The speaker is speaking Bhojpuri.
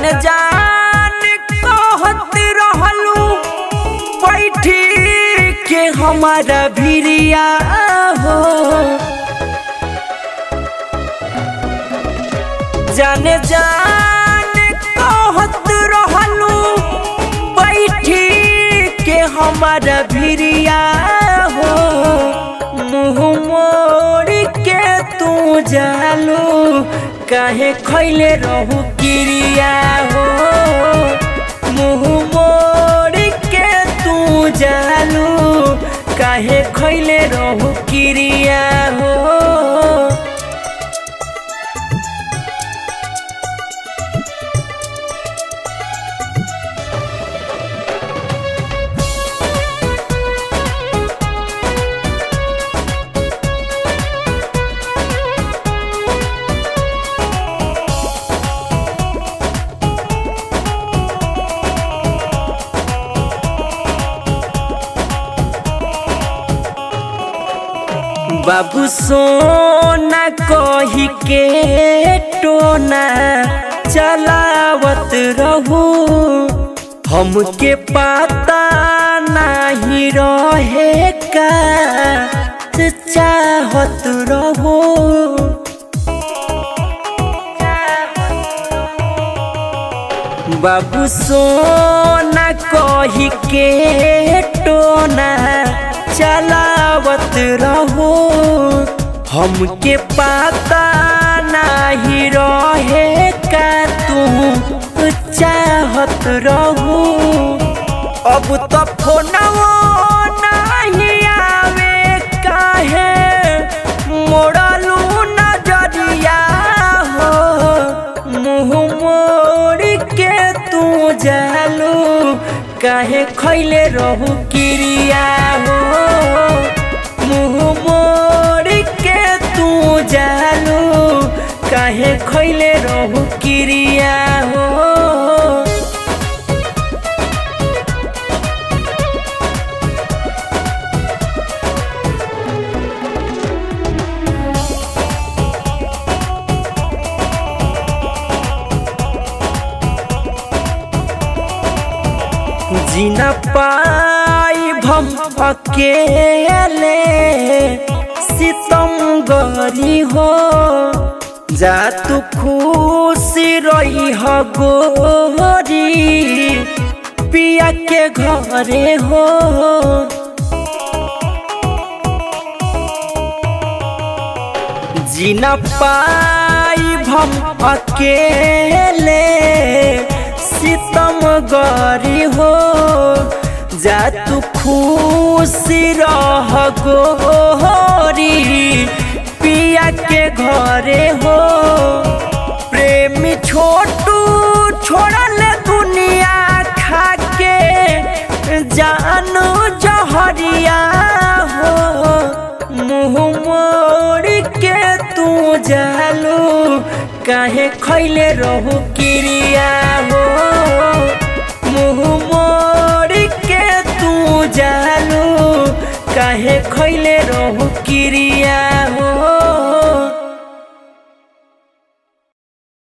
जान जान कहत रहलू बैठी के हमारा भिरिया हो जान जान कहत रहलू बैठी के हमारा भिरिया हो मुँह मोड़ के तू जालू काहे खैले रहू किरिया हो मुँह मोड़ के तू जालू काहे खैले रहू किरिया हो बाबू सोना कही के टोना चलावत रहू हमके पता नहीं रहे का चाहत रहू बाबू सोना कही के टोना चलावत रहो हमके पता नहीं रहे का तू चाहत रहू अब तो फोनवो नहीं आवे काहे मोड़लू नजरिया हो मुँह मोड़ के तू जालू काहे खैले रहू किरिया हो मुँह मोड़ के तू जालू काहे खैले रहू किरिया हो जीना पाई भम अकेले सितम गरी हो जा तू खुशी रही हो गोरी पिया के घरे हो जीना पाई भम अकेले सितम गरी हो जा तू खुशी रह गोरी पिया के घरे हो प्रेमी छोटू छोड़ल दुनिया खा के जानू जहरिया हो मुँह मोड़ के तू जालू काहे खैले रहू किरिया